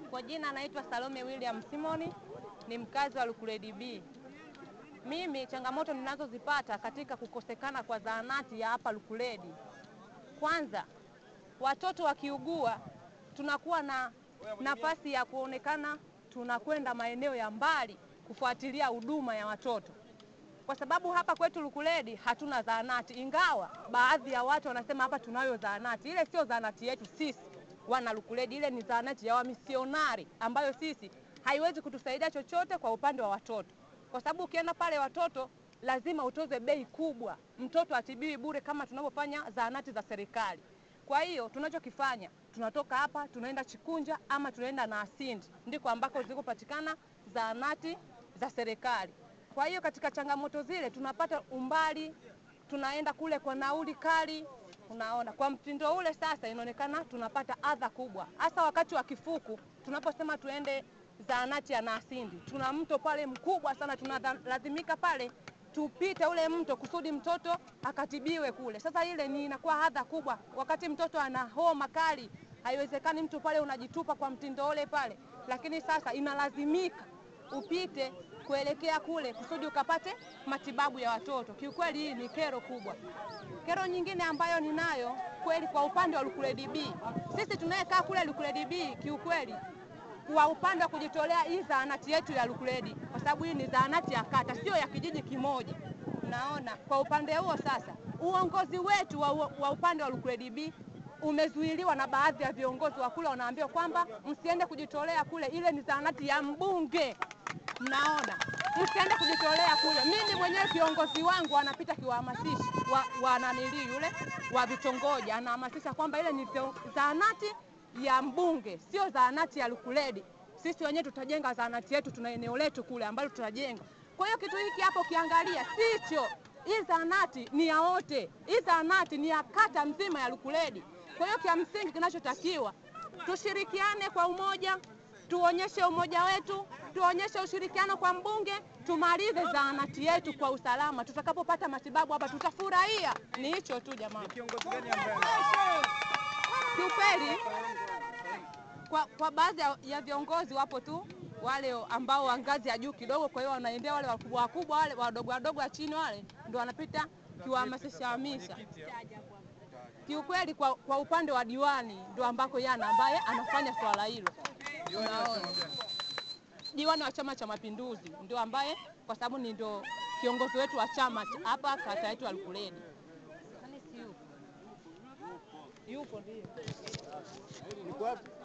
Kwa jina naitwa Salome William Simoni, ni mkazi wa Lukuledi B. Mimi changamoto ninazozipata katika kukosekana kwa zahanati ya hapa Lukuledi, kwanza watoto wakiugua, tunakuwa na nafasi ya kuonekana tunakwenda maeneo ya mbali kufuatilia huduma ya watoto, kwa sababu hapa kwetu Lukuledi hatuna zahanati, ingawa baadhi ya watu wanasema hapa tunayo zahanati. Ile sio zahanati yetu sisi wana Lukuledi, ile ni zahanati ya wamisionari ambayo sisi haiwezi kutusaidia chochote kwa upande wa watoto, kwa sababu ukienda pale watoto lazima utoze bei kubwa, mtoto atibiwi bure kama tunavyofanya zahanati za serikali. Kwa hiyo tunachokifanya tunatoka hapa tunaenda Chikunja ama tunaenda Naasindi, ndiko ambako zilikopatikana zahanati za serikali. Kwa hiyo katika changamoto zile tunapata umbali, tunaenda kule kwa nauli kali. Unaona, kwa mtindo ule sasa inaonekana tunapata adha kubwa, hasa wakati wa kifuku. Tunaposema tuende zahanati ya Naasindi, tuna mto pale mkubwa sana, tunalazimika pale tupite ule mto kusudi mtoto akatibiwe kule. Sasa ile ni inakuwa adha kubwa, wakati mtoto ana homa kali, haiwezekani mtu pale unajitupa kwa mtindo ule pale, lakini sasa inalazimika upite kuelekea kule kusudi ukapate matibabu ya watoto. Kiukweli hii ni kero kubwa. Kero nyingine ambayo ninayo kweli kwa upande wa Lukuledi B, sisi tunayekaa kule Lukuledi B, kiukweli kwa upande wa kujitolea hii zahanati yetu ya Lukuledi, kwa sababu hii ni zahanati ya kata, sio ya kijiji kimoja. Naona kwa upande huo sasa, uongozi wetu wa, wa upande wa Lukuledi B umezuiliwa na baadhi ya viongozi wa kule, wanaambiwa kwamba msiende kujitolea kule, ile ni zahanati ya mbunge. Mnaona, msiende kujitolea kule. Mimi mwenyewe viongozi wangu anapita kiwahamasisha wa, wa nanili yule wa vitongoji anahamasisha kwamba ile ni zahanati ya mbunge, sio zahanati ya Lukuledi. Sisi wenyewe tutajenga zahanati yetu, tuna eneo letu kule ambalo tutajenga. Kwa hiyo kitu hiki hapo ukiangalia sicho, hii zahanati ni ya wote, hii zahanati ni ya kata mzima ya Lukuledi. Kwa hiyo kia msingi kinachotakiwa tushirikiane kwa umoja, tuonyeshe umoja wetu, tuonyeshe ushirikiano kwa mbunge, tumalize zahanati yetu kwa usalama. Tutakapopata matibabu hapa tutafurahia. Ni hicho tu jamani. Kiongozi gani ambaye Kiukweli kwa, kwa baadhi ya, ya viongozi wapo tu wale ambao wa ngazi ya juu kidogo, kwa hiyo wanaendea wale wakubwa wakubwa, wale wadogo wadogo wa chini wale ndo wanapita kiwahamasisha hamisha. Kiukweli kwa, kwa upande wa diwani ndo ambako yana ambaye anafanya swala hilo. Unaona, diwani wa Chama cha Mapinduzi ndio ambaye kwa sababu ni ndo kiongozi wetu wa chama hapa kata yetu ya Lukuledi. Nani si yupo? Yupo ndio.